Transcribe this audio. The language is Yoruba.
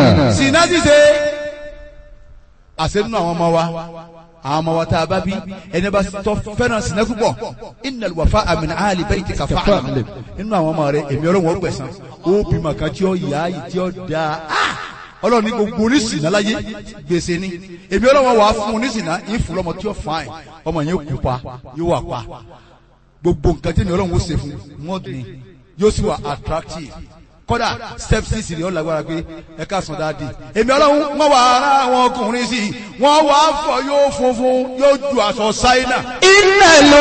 sinna ṣíṣe àṣẹ nínú àwọn ọmọ wa àwọn ọmọ wa tá a bá bí ẹni bá tọ́ fẹ́ràn sinna púpọ̀ innal wafa'a min ahli baytika fa'lam nínú àwọn ọmọ rẹ èmi ọlọ́run ó gbẹ̀san ó bímọ kan tí ó yá yìí tí ó dáa ọlọ́run ní gbogbo oníṣìnà láyé gbèsè ni èmi ọlọ́run wà á fún oníṣìnà yín fún lọ́mọ tí ó fàáyìn ọmọ yẹn kú pa yóò wà pa gbogbo nǹkan tí èmi ọlọ́run ó ṣe fún wọn ni yóò sì wà attractive kódà step six rẹ̀ ó lágbára pé ẹ ká sùn dáadé èmi ọlọ́run wọ́n wà ara àwọn ọkùnrin sí i wọ́n wà á fọ yóò funfun yóò ju aṣọ ṣáínà. إن